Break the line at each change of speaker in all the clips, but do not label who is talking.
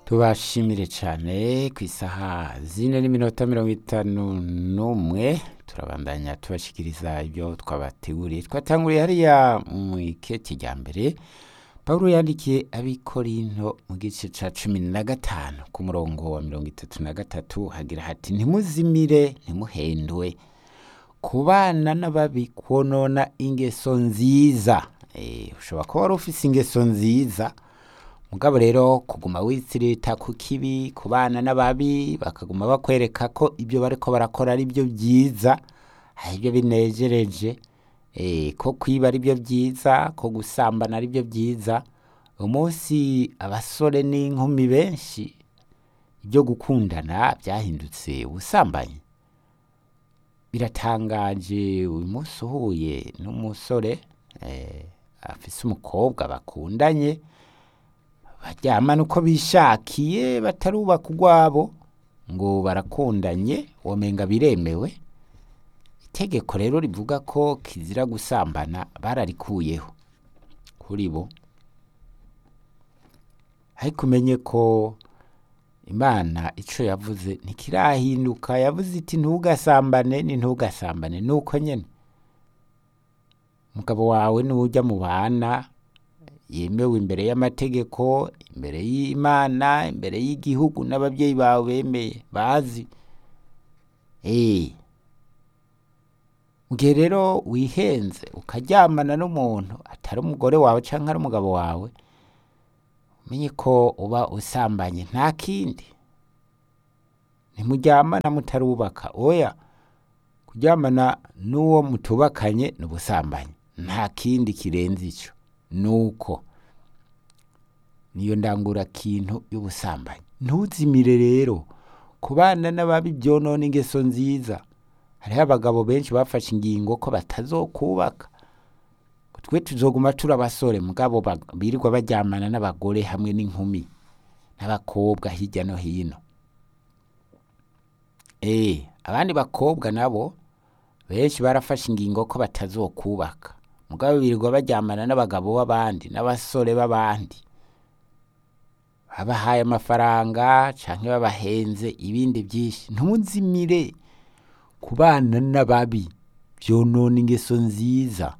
tubashimire cyane ku isaha zine n'iminota mirongo itanu n'umwe turabandanya tubashikiriza ibyo twabateguriye twatanguriye hariya mu iketi rya mbere pawulo yandikiye abikorinto mu gice cya cumi na gatanu ku murongo wa mirongo itatu na gatatu hagira hati ntimuzimire ntimuhendwe kubana n'ababi konona ingeso nziza Eh, ushobora kuba wari ufise ingeso nziza mugabo rero kuguma witsirita ku kibi kubana n'ababi bakaguma bakwereka ko ibyo bariko barakora ari byo byiza ari byo binejereje eh, ko kwiba ari byo byiza ko gusambana ari byo byiza umunsi abasore n'inkumi benshi ibyo gukundana byahindutse ubusambanyi biratangaje uyu munsi uhuye n'umusore eh, afise umukobwa bakundanye baryamana uko bishakiye batarubaka urwabo ngo barakundanye womenga biremewe itegeko rero rivuga ko kizira gusambana bararikuyeho kuri bo ariko umenye ko imana icyo yavuze ntikirahinduka yavuze iti ntugasambane ni ntugasambane ni uko nyine umugabo wawe n'ujya mu bana yemewe imbere y'amategeko imbere y'imana imbere y'igihugu n'ababyeyi bawe bemeye bazi eee mu gihe rero wihenze ukaryamana n'umuntu atari umugore wawe cyangwa ari umugabo wawe umenye ko uba usambanye nta kindi ntimuryamana mutarubaka oya kuryamana n'uwo mutubakanye ni ubusambanyi nta kindi kirenze icyo nuko niyo ndangura kintu y'ubusambanyi ntuzimire rero kubana n'ababi byonona ingeso nziza hariho abagabo benshi bafashe ingingo ko batazokubaka twe tuzoguma turi abasore mugabo ba- birirwa baryamana n'abagore hamwe n'inkumi n'abakobwa hirya no hino eh abandi bakobwa nabo benshi barafashe ingingo ko batazokubaka mugabo birirwa baryamana n'abagabo b'abandi n'abasore b'abandi babahaye amafaranga canke babahenze ibindi byinshi ntuzimire kubana n'ababi byonona ingeso nziza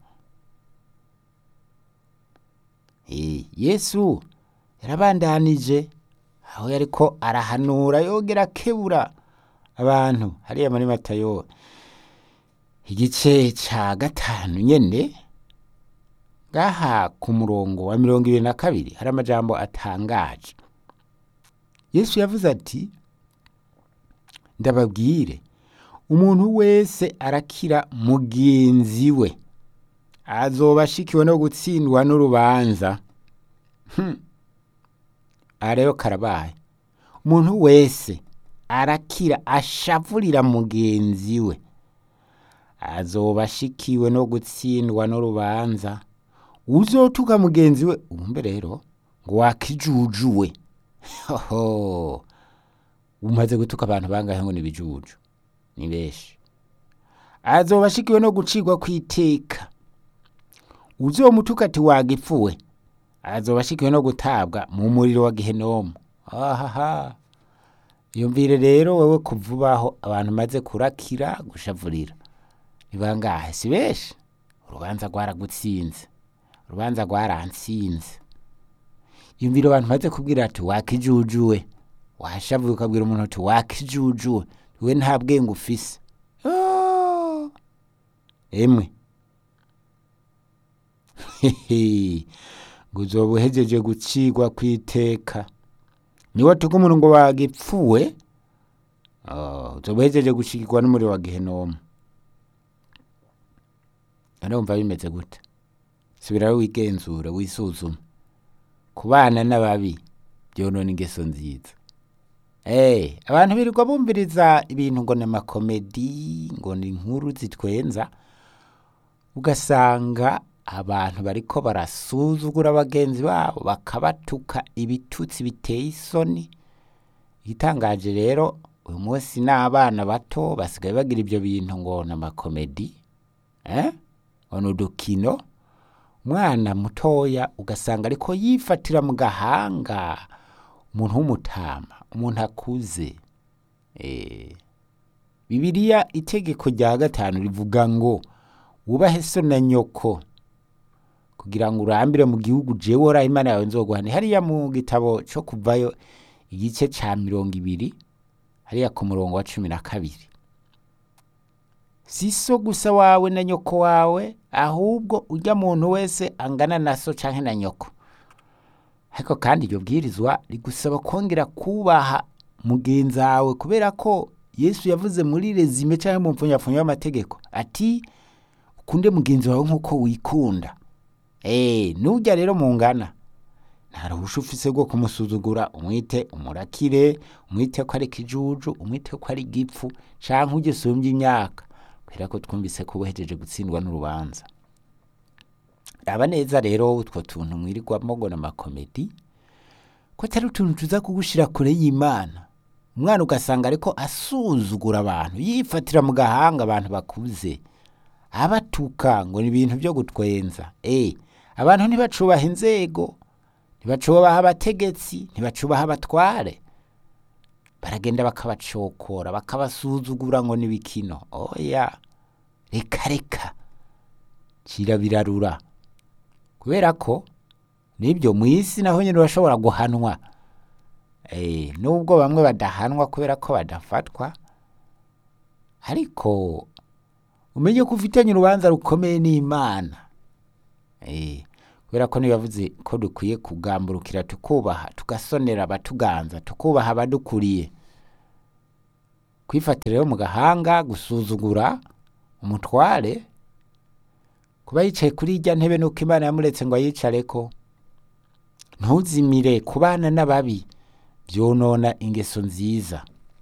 Eh, yesu yarabandanije aho yariko arahanura yongera akebura abantu hariya muri matayo igice ca gatanu nyene ngaha ku murongo wa mirongo ibiri na kabiri hari amajambo atangaje yesu yavuze ati ndababwire umuntu wese arakira mugenzi we azoba ashikiwe no gutsindwa n'urubanza Hmm. aha rero karabaye umuntu wese arakira ashavurira mugenzi we azoba ashikiwe no gutsindwa n'urubanza uzotuka mugenzi we umbe rero ngo wakijujuwe hoho umaze gutuka abantu bangahe ngo ni ibijuju ni benshi azoba ashikiwe no gucirwa kw'iteka uzomutuka ati wagipfuwe azoba ashikiwe no gutabwa mu muriro wa gehenomu ahaha yumvire rero wewe kuvubaho abantu maze kurakira gushavurira ni bangahe si benshi urubanza rwaragutsinze urubanza rwarantsinze yumvire abantu maze kubwira ati wakijujuwe washavuye ukabwira umuntu ati wakijujuwe we nta bwenge ufise Ah! emwe Hehe. ngo uzoba uhejeje gucigwa kw'iteka niwe tuga umuntu ngo wagipfuwe ah, uzoba uhejeje gushigirwa n'umuriro wa gehenomu urumva bimeze gute subirayo wigenzura wisuzume kubana n'ababi byonona ingeso nziza Eh, abantu birirwa bumviriza ibintu ngo ni amakomedi ngo ni inkuru zitwenza ugasanga abantu bariko barasuzugura bagenzi babo bakabatuka ibitutsi biteye isoni igitangaje rero uyu munsi n'abana bato basigaye bagira ibyo bintu ngo ni amakomedi eh? ngo ni udukino umwana mutoya ugasanga ariko yifatira mu gahanga umuntu w'umutama umuntu akuze eh, bibiliya itegeko rya gatanu rivuga ngo wubahe so na nyoko kugira ngo urambire mu gihugu jewe ora imana yawe nzoguhane hariya mu gitabo co kuvayo igice ca mirongo ibiri hariya ku murongo wa cumi na kabiri si so gusa wawe na nyoko wawe ahubwo urya muntu wese angana na so canke na nyoko ariko kandi iryo bwirizwa rigusaba kongera kubaha mugenzi wawe kubera ko yesu yavuze muri rezime canke mu mpfunyapfunya y'amategeko ati ukunde mugenzi wawe nk'uko wikunda Eh, nujya rero mungana nta ruhusha ufise rwo kumusuzugura umwite umurakire umwite ko ari ikijuju umwite ko ari igipfu canke ujye usumbye imyaka kubera ko twumvise ko uhejeje gutsindwa n'urubanza raba neza rero utwo tuntu mwirirwamo ngo n'amakomedi ko atari utuntu tuza kugushira kure y'imana umwana ugasanga ariko asuzugura abantu yifatira mu gahanga abantu bakuze abatuka ngo ni ibintu byo gutwenza eh abantu ntibacubaha inzego ntibacubaha abategetsi ntibacubaha abatware baragenda bakabacokora bakabasuzugura ngo ni bikino oya reka reka cira birarura kubera ko nibyo mu isi naho nyine urashobora guhanwa eh nubwo bamwe badahanwa kubera ko badafatwa ariko umenye ko ufitanye urubanza rukomeye n'imana eh kubera ko ntibavuze ko dukwiye kugamburukira tukubaha tugasonera abatuganza tukubaha abadukuriye kwifatira rero mu gahanga gusuzugura umutware kuba yicaye kuri irya ntebe nuko imana yamuretse ngo ayicareko ntuzimire kubana n'ababi byonona ingeso nziza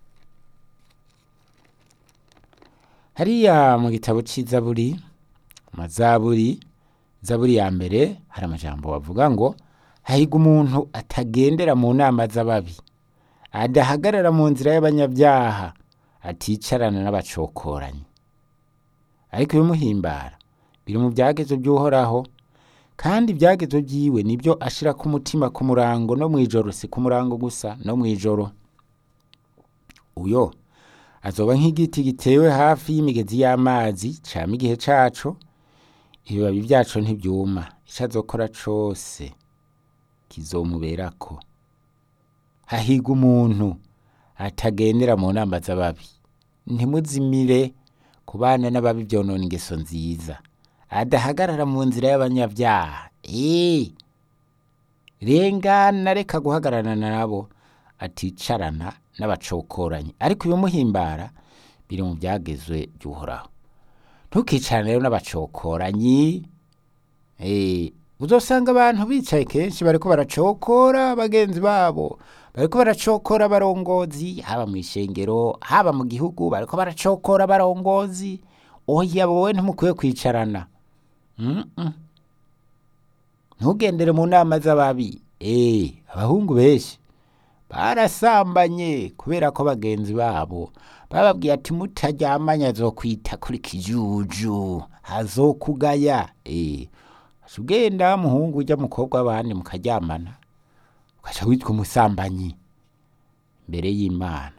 hariya mu gitabo c'izaburi amazaburi zaburi ya mbere hari amajambo bavuga ngo hahiga umuntu atagendera mu nama z'ababi adahagarara mu nzira y'abanyabyaha aticarana n'abacokoranyi ariko ibimuhimbara biri mu byagezo by'uhoraho kandi ibyagezo byiwe nibyo ashira ku mutima ku murango no mw'ijoro si ku murango gusa no mw'ijoro uyo azoba nk'igiti gitewe hafi y'imigezi y'amazi cama igihe caco ibibabi vyaco ntivyuma ico azokora cose kizomuberako hahiga umuntu atagendera mu nama z'ababi ntimuzimire kubana n'ababi vyonona ingeso nziza adahagarara mu nzira y'abanyabyaha ee rengana reka guhagararana nabo aticarana n'abacokoranyi ariko ibimuhimbara biri mu byagezwe by'uhoraho ntukicarane rero n'abacokoranyi eh uzosanga abantu bicaye kenshi bariko baracokora bagenzi babo bariko baracokora abarongozi haba mu ishengero haba mu gihugu bariko baracokora abarongozi oya wowe ntimukwiye kwicarana mm -mm. ntugendere mu nama z'ababi eh abahungu benshi barasambanye kubera ko bagenzi babo bababwiye ati mutaryamanye azokwita kuri kijuju hazokugaya eh ugenda muhungu ujya mukobwa w'abandi mukaryamana ugaca witwa umusambanyi mbere y'imana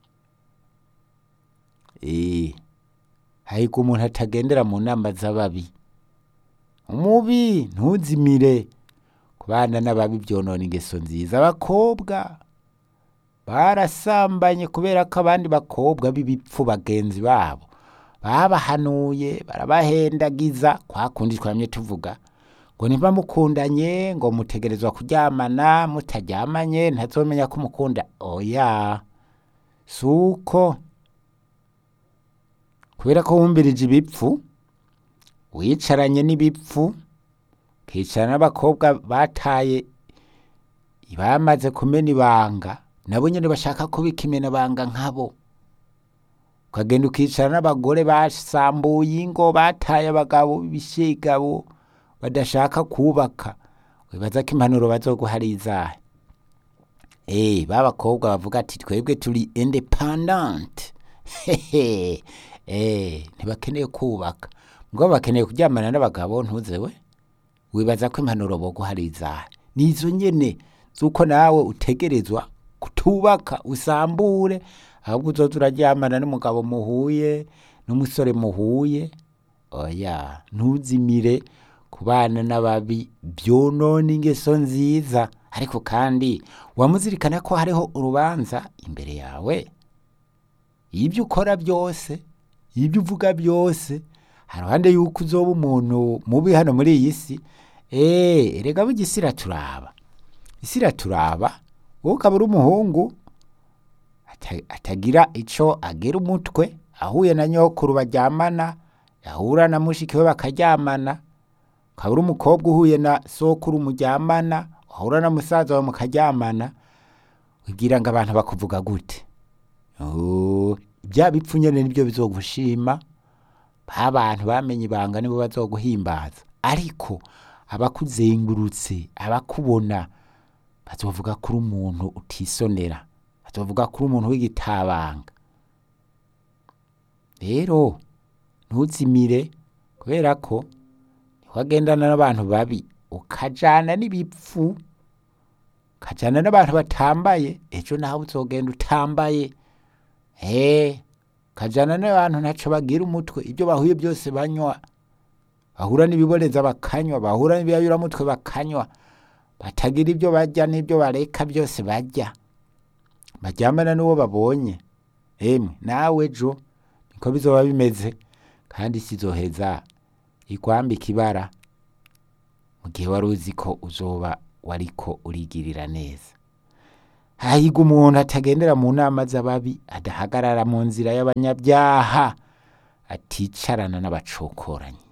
eh hahirwa umuntu atagendera mu nama z'ababi umubi ntuzimire kubana n'ababi byonona ingeso nziza abakobwa barasambanye kubera ko abandi bakobwa b'ibipfu bagenzi babo babahanuye barabahendagiza kwa kundi twamye tuvuga ngo niba mukundanye ngo mutegerezwa kuryamana mutaryamanye ntazomenya ko mukunda oya si uko kubera ko wumvirije ibipfu wicaranye n'ibipfu ukicara n'abakobwa bataye bamaze kumena ibanga nabo nyine bashaka kubika imenabanga nkabo ukagenda ukicara n'abagore basambuye ingo bataye abagabo b'ibishegabo badashaka kubaka wibaza ko impanuro bazoguha ari izahe eh babakobwa bavuga ati twebwe turi independent hehe eh ntibakeneye kubaka ngo bakeneye kuryamana n'abagabo ntuzewe wibaza ko impanuro boguha ari izahe nizo nyene z'uko nawe utegerezwa kutubaka usambure ahubwo uzoza uraryamana n'umugabo muhuye n'umusore muhuye oya ntuzimire kubana n'ababi byonona ingeso nziza ariko kandi wamuzirikana ko hariho urubanza imbere yawe ibyo ukora byose ibyo uvuga byose haruhande yuko uzoba umuntu mubi hano muri iyi si eee erega burya isi iraturaba isi iraturaba wowe ukaba uri umuhungu ata- atagira ico agera umutwe ahuye na nyokuru baryamana yahura na mushiki we bakaryamana ukaba uri umukobwa uhuye na sokuru muryamana wahura na musaza wawe mukaryamana wibwira ngo abantu bakuvuga gute Oh, bya bipfu nyene nibyo bizogushima ba bantu bamenye ibanga nibo bazoguhimbaza ariko abakuzengurutse abakubona bazovuga ko uri umuntu utisonera bazovuga ko uri umuntu w'igitabanga rero ntuzimire kubera ko ntiwagendana n'abantu babi ukajana n'ibipfu ukajana n'abantu batambaye ejo nawe uzogenda utambaye Eh, kajana n'abantu ntaco bagira umutwe ibyo bahuye byose banywa bahura n'ibiboreza bakanywa bahura n'ibiyayuramutwe bakanywa batagira ibyo barya n'ibyo bareka byose barya baryamana n'uwo babonye emwe nawe ejo niko bizoba bimeze kandi sizoheza ikwambika ibara mu gihe wari uzi ko uzoba wariko urigirira neza hahirwa umuntu atagendera mu nama z'ababi adahagarara mu nzira y'abanyabyaha aticarana n'abacokoranyi